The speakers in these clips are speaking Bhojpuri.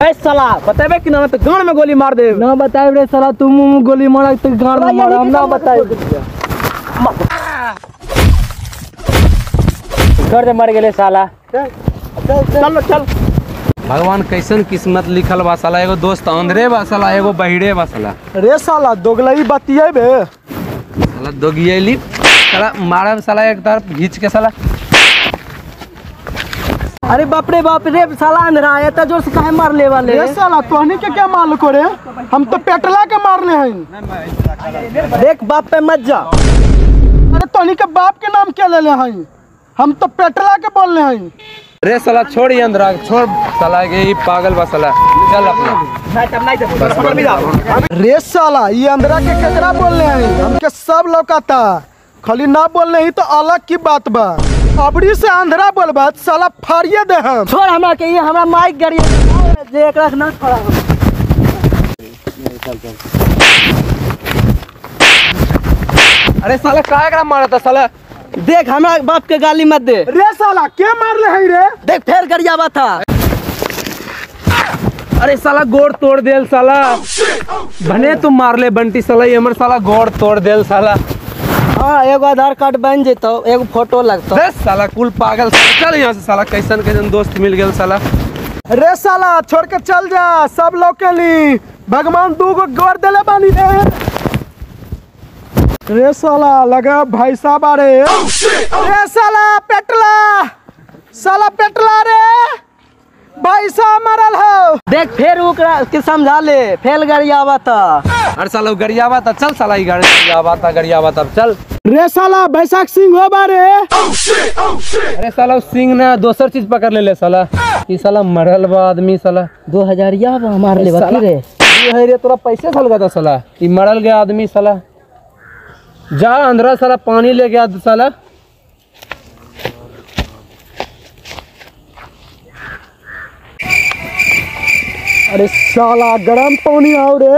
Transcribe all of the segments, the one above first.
ए साला बतेबे कि ना तो गान में गोली मार दे ना बताए रे साला तू मुंह में गोली मारा तो गाड़ में मारा हम ना बताए घर से मर गेले साला चल चल भगवान कैसन किस्मत लिखल बा साला एगो दोस्त अंधरे बा साला एगो बहिरे बा साला रे साला दोगलई बतिये बे साला दोगियली साला मारब साला एक तरफ घींच के साला अरे बाप रे बाप रे साला अंधरा है तो जोर से काहे मार ले वाले रे साला तोहनी के क्या मालूम करे हम तो पेटला के मारने हैं देख बाप पे मत जा अरे तोहनी के बाप के नाम क्या ले ले हैं हम तो पेटला के बोलने हैं रे साला छोड़ ये अंधरा छोड़ साला के ई पागल बा साला चल अपना रे साला ये अंदरा के केकरा बोलने हैं हमके सब लौकाता खाली ना बोलने ही तो अलग की बात बा अबड़ी से अंधरा बोलबा तो साला फाड़िए दे हम छोड़ हमरा के ये हमरा माइक गाड़ी जे एकरा से ना छोड़ा अरे साला का एकरा मारा था साला देख हमरा बाप के गाली मत दे रे साला के मारले हैं रे देख फेर गरियावा था अरे साला गोड़ तोड़ देल साला भने तुम मार ले बंटी साला ये हमर साला गोड़ तोड़ देल साला हाँ एगो आधार कार्ड बन जेतो एगो फोटो लगतो रे साला कुल पागल साला चल यहाँ से साला कैसन कैसन दोस्त मिल गेल साला रे साला छोड़ के चल जा सब लोग के ली भगवान दू गो गोर देले बानी रे रे साला लगा भाई साहब आ रे रे साला पेटला साला पेटला रे भाई साहब मरल हो देख फेर ओकरा के समझा ले फेल गरियावा था अरे साला गरियावा था चल साला ई गाड़ी गरियावा था गरियावा था चल रे साला बैसाख सिंह हो बारे अरे साला उ सिंह ने दोसर चीज पकड़ ले ले साला ई साला मरल बा आदमी साला दो हजार या मार ले साला, रे ये है रे तोरा पैसे साल था साला ई मरल गया आदमी साला जा अंदर साला पानी ले गया साला अरे साला गरम पानी आओ रे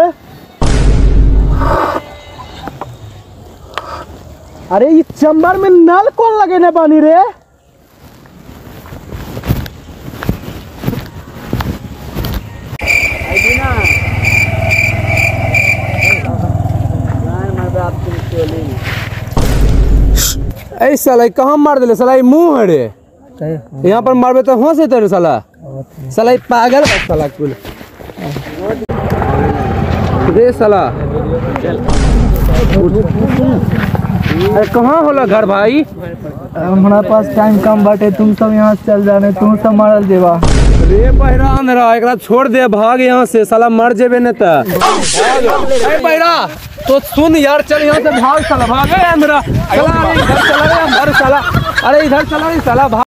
अरे ये चंबर में नल कौन लगे ने बानी रे ऐ साला ई कहाँ मार दिले साला ई मुंह है रे यहाँ पर मारबे तो होश है साला साला ई पागल बा साला कुल रे साला अरे कहाँ होला घर भाई हमारा पास टाइम कम बाटे तुम सब यहाँ से चल जाने तुम सब मारल देवा रे बहिरा अंधरा एकरा छोड़ दे भाग यहाँ से साला मर जेबे न त अरे बहिरा तो सुन यार चल यहाँ से भाग साला भाग ए अंधरा साला अरे इधर चला रे अंधर साला अरे इधर चला रे साला भाग